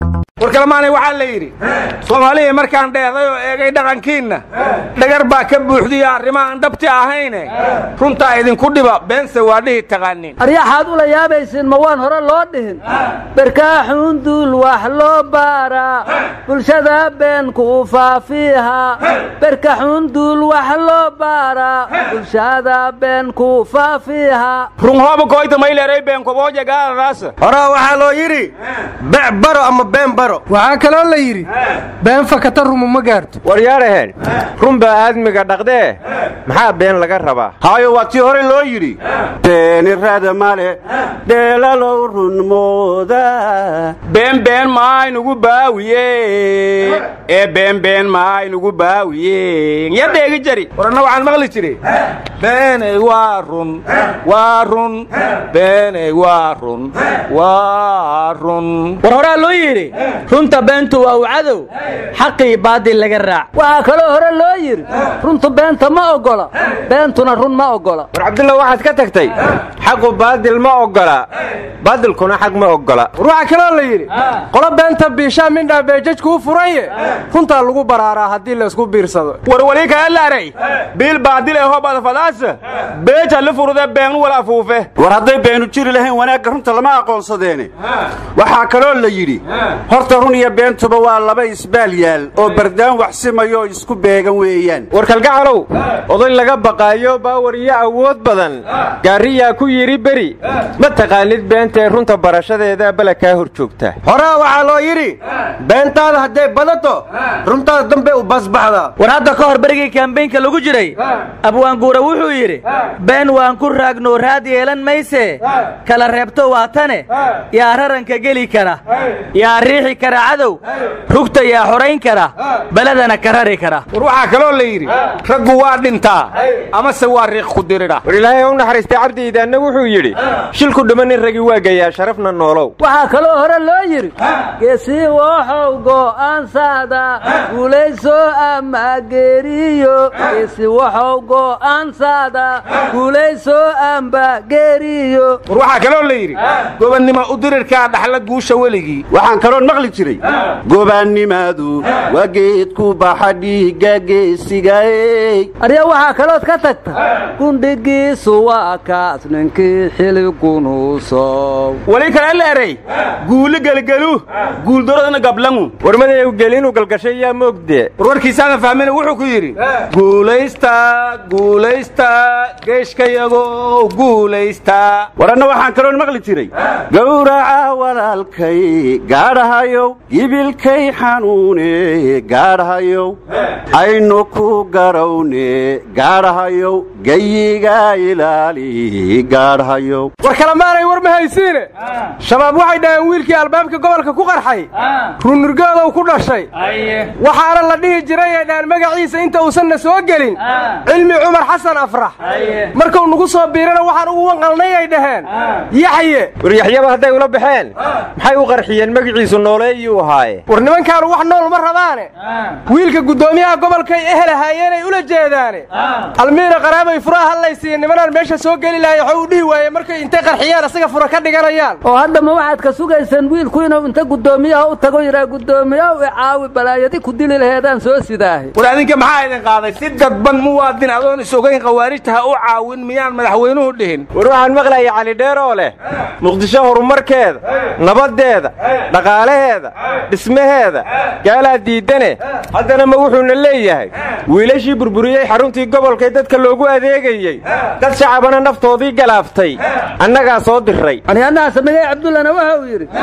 warkalamaanay waxaa la yidhi soomaaliya markaan dheehday oo eegay dhaqankiinna dhagar baa ka buuxdiya arrimahaan dhabti ahayne runtaa idinku dhiba beense waa dhihi taqaaniin aryaxaad ula yaabaysiin ma waan hore loo dhihin barkaaxuun duul wax loo baaraa bulshada been ku faafiiha barkaxuun duul wax loo baaraa bulshada been ku faafiiha runhooba koyta mayleeray beenkobooja gaadadaasa horaa waxaa loo yidhi bec baro ama been baro waxaa kaloo la yidhi been fakata rumu ma gaarto waryaadhaheen run baa aadmiga dhaqdee maxaa been laga rabaa haayo waa tii hore loo yidhi beeni rada male dheelalow run mooda been been maaynugu baawiye ee been been maaynugu baawiye ya dheegi jari waranna waxaan maqli jiray beeney waa run waa run beeney waa run waa run war horaa loo yidhi runta beentu waa u cadow xaqii baadil laga raac waxaa kaloo hore loo yidhi runtu beenta ma oggola beentuna run ma oggola war cabdulla waxaad ka tagtay xaqu baadil ma oggola baadilkuna xaq ma oggola war waxaa kaloo la yidhi qolo beenta biishaa mindhaa beejajkuu furanye runtaa lagu baraaraa haddii laysku biirsado warwali kaelaaray biil baadil ee hobadafadaasa beeja la furude beenu wal afuufe war hadday beenu jiri lahayn wanaagga runta lama aqoonsadeene waxaa kaloo la yidhi horta run iyo beentuba waa laba isbaal yaal oo bardaan waxsimayo oo isku beegan weeyaan war kalgacalow oday laga baqaayo baawar iyo awood badan gaariyaa ku yidhi beri ma taqaanid beentae runta barashadeeda bala kaa hor joogta horaa waxaa loo yidhi beentaada hadday badato runtaada dambe u basbaxdaa war hadda ka hor berigii kambeynka lagu jiray abwaanguura wuxuu yidhi been waan ku raagno raad yeelan mayse kala reebto waa tane yaa raranka geli kara yaa riixi kara cadow rugta yaa xorayn kara beledana ka rari kara war waxaa kaloo la yidhi raggu waa dhintaa amase waa riiq ku diridha war ilaahay u naxariistay cabdiidaanna wuxuu yidhi shilku dhuma nin ragi waa gayaa sharafna noolow waxaa kaloo hore loo yidhi geesii waxow go'aansaada guulayso ama geeriyo geesi waxow go'aansaada guulayso amba geeriyo war waxaa kaloo la yidhi gobannimo u dirirkaa dhaxla guusha weligii waxaan kaloon maqli jiray gobaannimadu waa geedku baxa dhiigga geesigaey arya waxaa kalood ka tagta gundhigiisu waa kaas ninkii xiligunuusow wali kale leeray guuli gelgelu guuldaradana gablangu warmadayu gelinu galgashay yaa moogdee warwarkiisaana fahmina wuxuu ku yidhi guulaysta guulaysta geeshkayago guulaysta waranna waxaan kaloon maqli jiray gowraca walaalkay gaadhahayow gibilkay xanuune gaadhahayow aynu ku garawne gaadhahayow geyiga ilaali gaadhahayow war kalemaanay war ma haysiine shabaab waxay dhaheen wiilkii albaabka gobolka ku qarxay runnurgoodow ku dhashay waxaana la dhihi jiray ay dhahaan magaciisa inta uusanna soo gelin cilmi cumar xasan afrax markuu nagu soo biirana waxaan ugu wanqalnay ay dhaheen yaxye war yaxyaba hadday ula baxeen maxay u qarxiyeen magaciisu nooleeyuu ahaaye war nimankaanu wax nool ma rabaane wiilka guddoomiyaha gobolkay ehelahaayeenay ula jeedaane almiina qaraabay furaha hadlaysiiya nimanaan meesha soo geli lahay waxuu u dhihi waaye markay intay qarxiyaan asaga fura ka dhiganayaan oo hadda ma waxaad ka sugaysaan wiilku inuu inta guddoomiyaha u tago yidhaa guddoomiyahu icaawi balaayadi ku dili laheedaan soo sidaahay war adinka maxaa idin qaaday si dadban muwaadin adoon is-ogayn khawaarijta ha u caawin miyaan madaxweynuhu dhihin war waxaan maqlaya cali dheer oo leh muqdisho horumarkeeda nabaddeeda dhaqaalaheeda dhismaheeda gaalaa diidane haddana ma wuxuuna leeyahay wiilashii burburiyey xaruntii gobolkay dadka loogu adeegayey dad shacabana naftoodii galaaftay annagaa soo diray anyaanaha samigay cabdullana waxa uu yidhi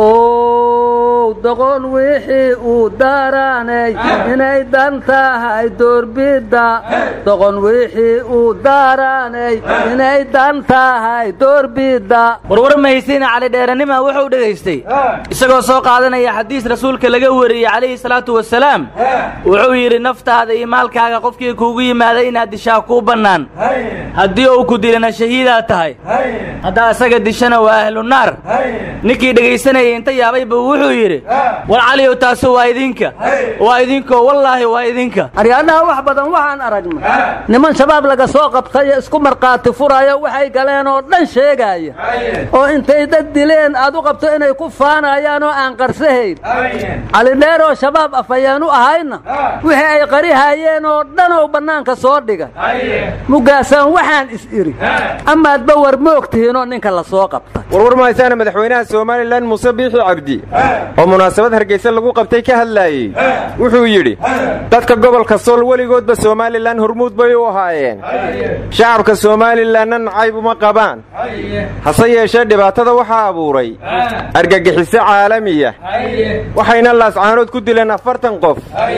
ow doqon wixii uu daaraanay inay dan tahay doorbidda doqon wixii uu daaraanay inay dan tahay doorbidda warwar mahaysiina cali dheeranima wuxuu dhegaystay isagoo soo qaadanaya xadiis rasuulka laga wariyey calayhi salaatu wasalaam wuxuu yidhi naftaada iyo maalkaaga qofkii kuugu yimaada inaad dishaa kuu bannaan haddii uu ku dilana shahiidaad tahay haddaa isaga dishana waa ahlu naar ninkii dhegaysanayay inta yaabay buu wuxuu yidhi yidhi war caliyow taasu waa idinka waa idinkoo wallaahi waa idinka aryaadhaha wax badan waxaan aragnay niman shabaab laga soo qabtay isku markhaati furaya waxay galeen oo dhan sheegaaya oo intay dad dileen aad u qabto inay ku faanayaan oo aan qarsahayn calidheer oo shabaab afayeen u ahayna wixii ay qarihayeen oo dhan oo bannaanka soo dhigay mugaasaan waxaan is idhi amaadba war moogtihiinoo ninka la soo qabtay warwar mahaysaana madaxweynaha somalilan muuse biixi cabdi oo munaasabad hargeysa lagu qabtay ka hadlaayey wuxuu yidhi dadka gobolka sool weligoodba somalilan hormuud bay u ahaayeen shacabka somalilanna nacayb uma qabaan hase yeeshee dhibaatada waxaa abuuray argagixiso caalamiya waxayna laascaanood ku dileen afartan qof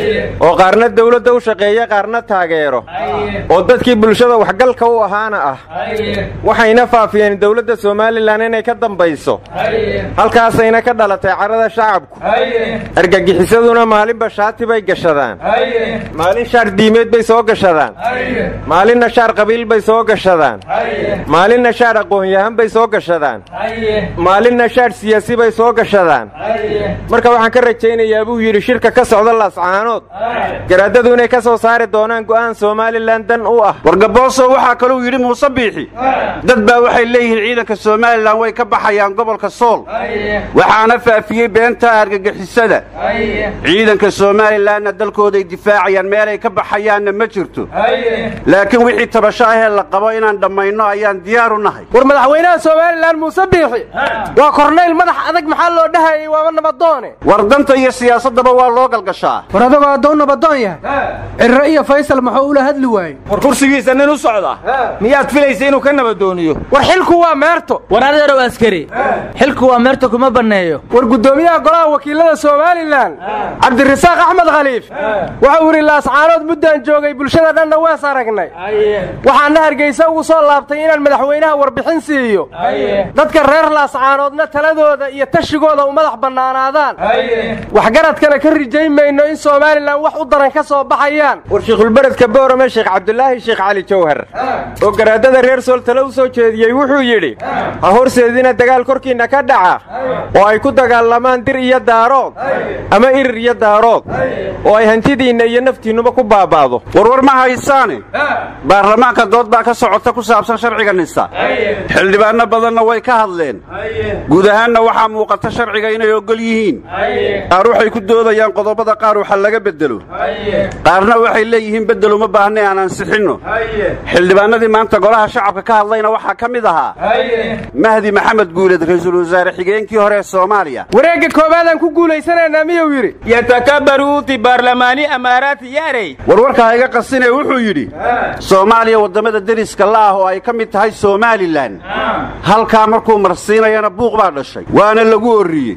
oo qaarna dawladda u shaqeeya qaarna taageero oo dadkii bulshada waxgalka u ahaana ah waxayna faafiyeen dawladda somalilan inay ka dambayso halkaasayna ka dhalatay carada shacabku argagixisaduna maalinba shaati bay gashadaan maalin shaar diimeed bay soo gashadaan maalinna shaar qabiil bay soo gashadaan maalinna shaar aqoon-yahan bay soo gashadaan maalinna shaar siyaasi bay soo gashadaan marka waxaan ka rajaynayaa buu yidhi shirka ka socda laascaanood garaadadu inay ka soo saari doonaan go'aan somalilan dan u ah wargabooso waxaa kaluu yidhi muuse biixi dad baa waxay leeyihiin ciidanka somalilan way ka baxayaan gobolka sool waxaana faafiyey beenta argagixisada ciidanka somalilanna dalkooday difaacayaan meelay ka baxayaanna ma jirto laakiin wixii tabasho ahee la qabo inaan dhammayno ayaan diyaar u nahay war madaxweynaha somalilan muuse biixi waa kornayl madax adag maxaa loo dhahayay waaba nabadoone war danta iyo siyaasaddaba waa loo galgashaa war adagoo addoon nabadoon yahay cirre iyo faysal maxuu ula hadli waayey war kursigiisa nin u socda miyaad filaysa inuu ka nabadooniyo war xilku waa meerto war adeerow askari xilku waa meerta kuma banneeyo war guddoomiyaha golaha wakiilada somalilan cabdirasaaq axmed khaliif waxau yidhi laascaanood muddaan joogay bulshada dhanna wees aragnay waxaana hargeysa ugu soo laabtay inaan madaxweynaha warbixin siiyo dadka reer laascaanoodna taladooda iyo tashigooda u madax bannaanaadaan waxgaradkana ka rijayn mayno in somalilan wax u daran ka soo baxayaan war shiikhulberedka boorame sheekh cabdulaahi sheekh cali jawhar oo garaadada reer sool tale u soo jeediyey wuxuu yidhi ha horseedina dagaal korkiinna ka dhaca oo ay ku dagaalamaan dir iyo daarood ama irir iyo daarood oo ay hantidiinna iyo naftiinnuba ku baaba'do warwar ma haysaane baarlamaanka dood baa ka socota ku saabsan sharciga nisa xildhibaanno badanna way ka hadleen guud ahaanna waxaa muuqata sharciga inay oggol yihiin qaar waxay ku doodayaan qodobada qaar waxa laga beddelo qaarna waxay leeyihiin beddel uma baahnay aan ansixinno xildhibaannadii maanta golaha shacabka ka hadlayna waxaa ka mid ahaa mahdi maxamed guuleed ra'iisul wasaare xigeenkii hore ee soomaaliya wareegga koowaadaan ku guulaysanaynaa miyuu yidhi yatakabaruuti baarlamaani amaaraati yaarey warwarka ha iga qasinee wuxuu yidhi soomaaliya waddamada deriska la ah oo ay ka mid tahay somalilan halkaa markuu marsiinayana buuq baa dhashay waana lagu orriyey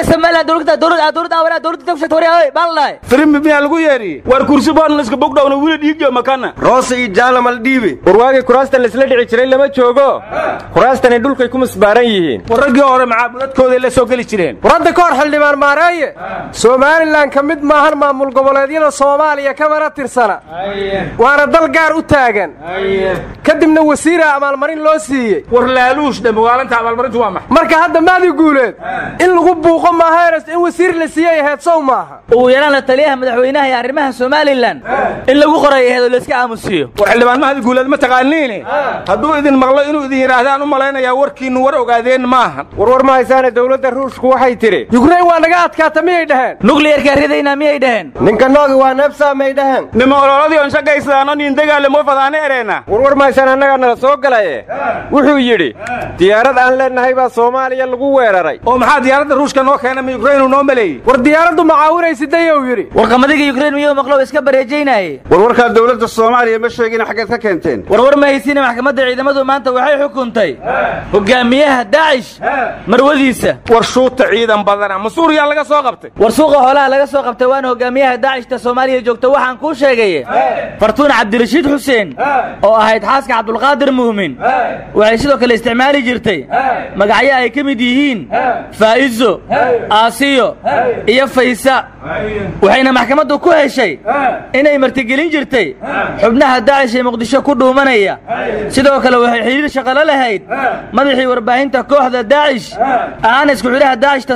firimbi miyaa lagu yeedhi war kursi boon iska bogdhowna wili dhiigyo makana roose iyo jaalamal dhiibe warwaagii kuraastan laisla dhici jiray lama joogo kuraastani dhulkay ku musbaaran yihiin war raggii hore macaabudadkooday la soo geli jireen war hadda ka hor xildhibaan maareeye somalilan ka mid maahan maamul goboleedyada soomaaliya kamana tirsana waana dal gaar u taagan kadibna wasiira abaalmarin loo siiyey war laaluush dhe magaalinta abaalmarintu waa maxay marka hadda maadi guuleed in lagu buuqo maahaeres in wasiir la siiyey aheed sow maaha ugu yaraan la taliyaha madaxweynaha iyo arrimaha somalilan in lagu qoray aheed oo layska aamusiiyo war xildhibaan mahadi guuleed ma taqaaniine hadduu idin maqlo inuu idin yidhaahdaan u malaynayaa warkiinnu war ogaadeen maahan warwar ma haysaane dowladda ruushku waxay tidhi yukrain waa naga adkaata miyay dhaheen nukliyarkaa ridayna miyay dhaheen ninka noogi waa neebsaa may dhaheen nima ololadii on shaqaysadaan nin dagaalamo fadaane ereena warwar ma haysaan annagaa nala soo galaye wuxuu yidhi diyaarad aan leennahay baa soomaaliya lagu weeraray oo maxaa diyaaradda ruushka noo keena ma yukrainu noo maleeyey war diyaaraddu macaawinaysidayou yidhi warqamadiga yukrain miyuu maqlow iska bareejaynaayey warwarkaa dowladda soomaaliya ma sheegina xaggeed ka keenteen warwar ma haysiina maxkamadda ciidamadu maanta waxay xukuntay hogaamiyaha daacish marwadiisa war shuuta ciidan badana ma suuriyaa laga soo qabtay war suuqa hoolaha laga soo qabtay waana hogaamiyaha daacishta soomaaliya joogta waxaan kuu sheegaye fartuun cabdirashiid xuseen oo ahayd xaaska cabdulqaadir muumin waxay sidoo kale isticmaali jirtay magacyo ay ka mid yihiin faa'izo aasiyo iyo faysa waxayna maxkamaddu ku heshay inay martigelin jirtay xubnaha daacish ee muqdisho ku dhuumanaya sidoo kale waxay xidhiir shaqalo lahayd madaxii warbaahinta kooxda daacish ahaan isku xidhaha daacishta soomaaliya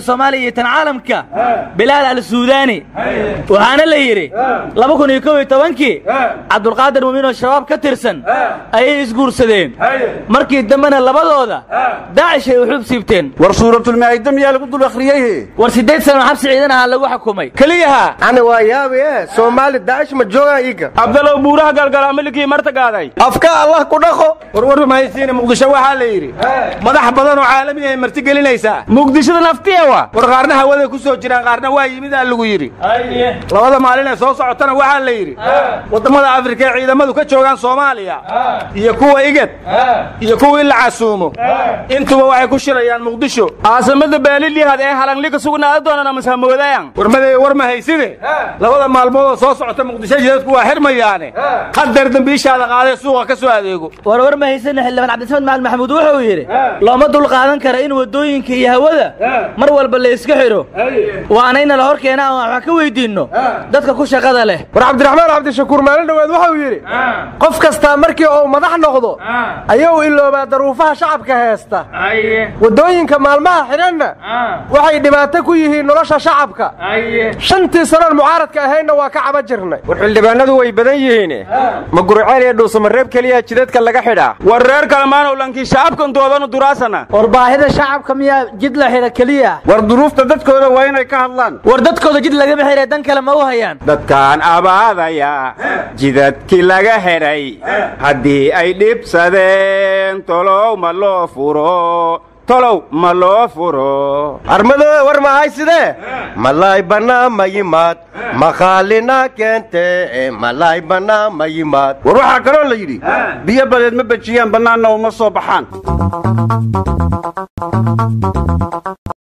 iyo tan caalamka bilaal al suudaani waxaana la yidhi laba kun iyo kow iyo tobankii cabdulqaadir muumin oo shabaab ka tirsan ayay isguursadeen markii dambena labadooda daacish ay uxub siibteen war suuratulmaa'ida miyaa lagu dul akhriyeyhe war siddeed sano xabsi ciidan ahaa lagu xukumay keliyaha ani waa yaabi e soomaali daacish ma joogaan iiga abdalow buuraha galgala milikii marta gaaday afka allah ku dhaqo warwar mahaysiina muqdisho waxaa la yidhi madax badan oo caalami ay marti gelinaysaa muqdishada naftiya wa war qaarna hawaday ku soo jiraan qaarna waa yimidaa lagu yidhi labada maalin ee soo socotana waxaa la yidhi waddamada afrika ee ciidamadu ka joogaan soomaaliya iyo kuwa igad iyo kuwii la casuumo intuba waxay ku shirayaan muqdisho caasimada beelilihad ee halangliga sugnaada doonana mashamoodayan warmaday war ma hayside labada maalmood oo soo socota muqdisho jidadku waa xirmayaane hadeer dambiishaada qaadee suuqa ka soo adeego war war ma haysana xildhibaan cabdisamed macalin maxamuud wuxuu yidhi looma dul qaadan kara in waddooyinka iyo hawada mar walba la iska xidho waana ina la hor keena aan wax ka weydiinno dadka ku shaqada leh war cabdiraxmaan cabdishakuur maalin dhoweed wuxuu yidhi qof kastaa markii uu madax noqdo ayuu iloobaa daruufaha shacabka heesta waddooyinka maalmaha xidhanna waxay dhibaato ku yihiin nolosha shacabka shantii sanoon mucaaradka ahaynna waa ka caba jirnay war xildhibaanadu way badan yihiin ma gurceel iyo dhuusamareeb keliya jidadka laga xidhaa war reer kalemaanow lankii shacabkan doodanu duraasana war baahida shacabka miyaa jid la xidha keliya war duruufta dadkooda waa inay ka hadlaan war dadkooda jid lagama xidhay dan kale ma u hayaan dadkaan abaadaya jidadkii laga xidhay haddii ay dhibsadeen tolow ma loo furo tolow ma loo furo armadooda war mahay sidee malaay bannaa ma yimaad maqaalina keente malaay bannaa ma yimaad war waxaa kaloo la yidhi biyo badeed ma bejiyaan bannaanna uma soo baxaan